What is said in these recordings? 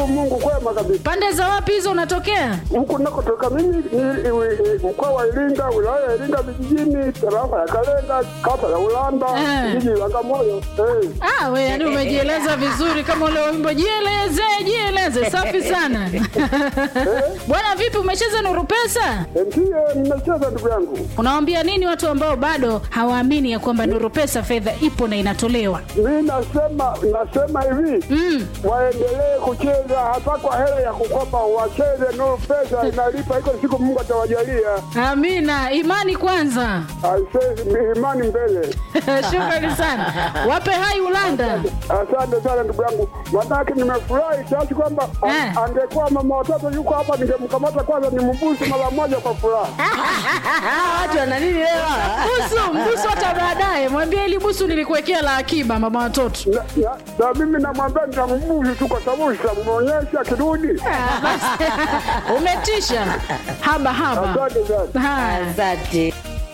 Nashukuru Mungu kwema kabisa. pande za wapi hizo unatokea Huku nakotoka mimi ni ni mkoa wa Iringa, wilaya ya Iringa vijijini, tarafa ya Kalenga, kata ya Ulanda, Eh. jiji la Bagamoyo. Eh. ah, we yani umejieleza vizuri kama ule wimbo jieleze jieleze safi sana bwana vipi umecheza nuru pesa Ndiye nimecheza ndugu yangu. unawambia nini watu ambao bado hawaamini ya kwamba nuru pesa fedha ipo na inatolewa Mi nasema nasema hivi mm. waendelee kucheza hata kwa hela ya kukopa, wacheze Nuru Pesa inalipa, iko siku Mungu atawajalia. amina imani kwanza Aisee, imani mbele. shukrani sana wape hai ulanda Asante sana ndugu yangu, manake nimefurahi kiasi kwamba a- Eh. angekuwa mama watoto yuko hapa, ningemkamata kwanza nimbusu mara moja kwa furaha. watu wana nini leo busu mbusu hata baadaye mwambie ili busu nilikuwekea la akiba mama watoto Na- na- Na mimi namwambia nitambusu tu, kwa sababu sitamwonyesha kirudi. Ah, basi. umetisha haba haba Asante sana. haya asante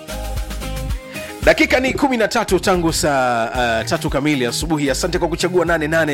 dakika ni 13 tangu saa uh, tatu kamili asubuhi asante kwa kuchagua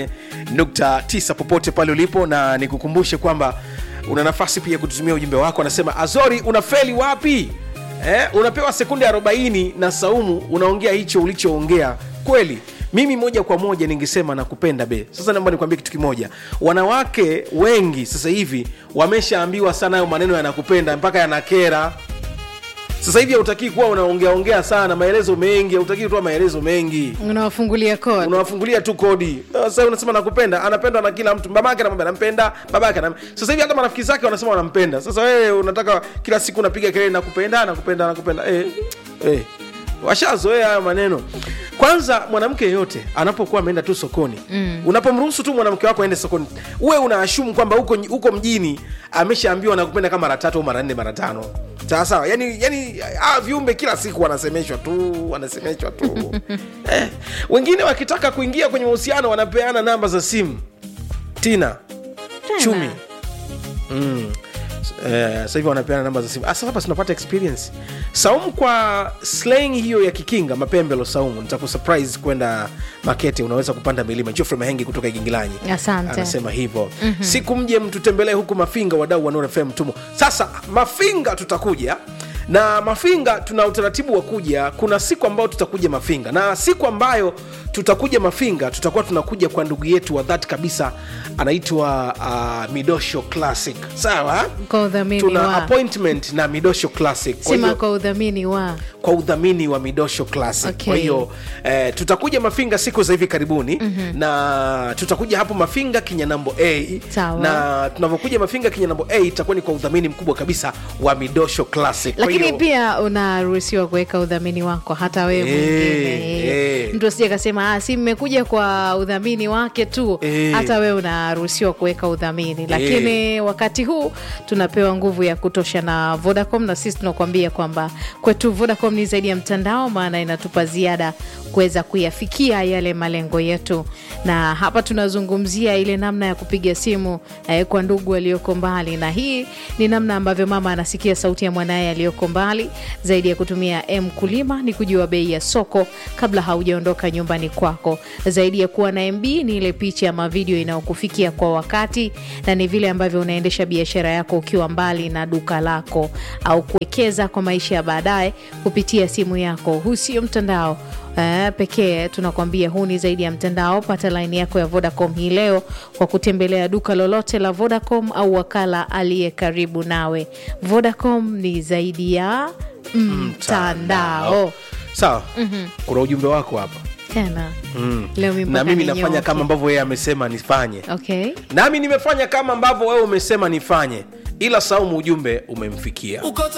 88.9 popote pale ulipo na nikukumbushe kwamba una nafasi pia kututumia ujumbe wako anasema azori unafeli wapi eh, unapewa sekunde 40 na saumu unaongea hicho ulichoongea kweli mimi moja kwa moja ningesema nakupenda be sasa naomba nikwambie kitu kimoja wanawake wengi sasa hivi wameshaambiwa sana hayo maneno yanakupenda mpaka yanakera sasa hivi hautakii kuwa unaongeaongea sana maelezo mengi hautakii kutoa maelezo mengi unawafungulia kod unawafungulia tu kodi sasa unasema nakupenda anapendwa na kila mtu babake anamwambia nampenda babake anam... sasa hivi hata marafiki zake wanasema wanampenda sasa wewe unataka kila siku unapiga kelele nakupenda nakupenda nakupenda eh, eh. washazoea hayo maneno kwanza mwanamke yeyote anapokuwa ameenda tu sokoni mm. unapomruhusu tu mwanamke wako aende sokoni uwe unaashumu kwamba huko, huko mjini ameshaambiwa nakupenda kama mara tatu au mara nne mara tano sawa sawa yani, yani ah, viumbe kila siku wanasemeshwa tu wanasemeshwa tu eh, wengine wakitaka kuingia kwenye mahusiano wanapeana namba za simu tina chumi mm. Eh, sasa hivi wanapeana namba za simu Ah, sasa hapa tunapata experience saumu kwa slang hiyo ya kikinga mapembelo saumu nitakusurprise kwenda makete unaweza kupanda milima jofre mahengi kutoka igingilanyi Asante. anasema hivyo mm-hmm. siku mje mtutembelee huku mafinga wadau wa Nuru FM tumo sasa mafinga tutakuja na mafinga tuna utaratibu wa kuja kuna siku ambayo tutakuja mafinga na siku ambayo tutakuja mafinga tutakuwa tunakuja kwa ndugu yetu wa dhati kabisa anaitwa uh, midosho classic sawa kwa udhamini tuna wa appointment na midosho classic Kwa sema hiyo- kwa udhamini wa kwa udhamini wa midosho classic Okay. kwa hiyo eh, tutakuja mafinga siku za hivi karibuni mm-hmm. na tutakuja hapo mafinga kinyanambo a Sawa. na tunavyokuja mafinga kinyanambo a itakuwa ni kwa udhamini mkubwa kabisa wa midosho classic Kwa lakini hiyo- pia unaruhusiwa kuweka udhamini wako hata wewe Eh, mwingine eh. mtu asije kasema "Ah, si mmekuja kwa udhamini wake tu Eh. hata wewe unaruhusiwa kuweka udhamini lakini wakati huu tunapewa nguvu ya kutosha na vodacom na sisi tunakuambia kwamba kwetu vodacom ni zaidi ya mtandao maana inatupa ziada kuweza kuyafikia yale malengo yetu na hapa tunazungumzia ile namna ya kupiga simu eh, kwa ndugu walioko mbali na hii ni namna ambavyo mama anasikia sauti ya mwanaye aliyoko mbali zaidi ya kutumia m kulima ni kujua bei ya soko kabla haujaondoka nyumbani kwako zaidi ya kuwa na mb ni ile picha ama video inayokufikia kwa wakati na ni vile ambavyo unaendesha biashara yako ukiwa mbali na duka lako au kuwekeza kwa maisha ya baadaye kupitia simu yako huu sio mtandao Uh, pekee tunakwambia huu ni zaidi ya mtandao pata laini yako ya vodacom hii leo kwa kutembelea duka lolote la vodacom au wakala aliye karibu nawe vodacom ni zaidi ya mtandao sawa mm-hmm. kuna ujumbe wako hapa tena leo mimi na mpaka mimi nafanya ninyoke. kama ambavyo yeye amesema nifanye okay nami nimefanya kama ambavyo wewe umesema nifanye ila saumu ujumbe umemfikia uko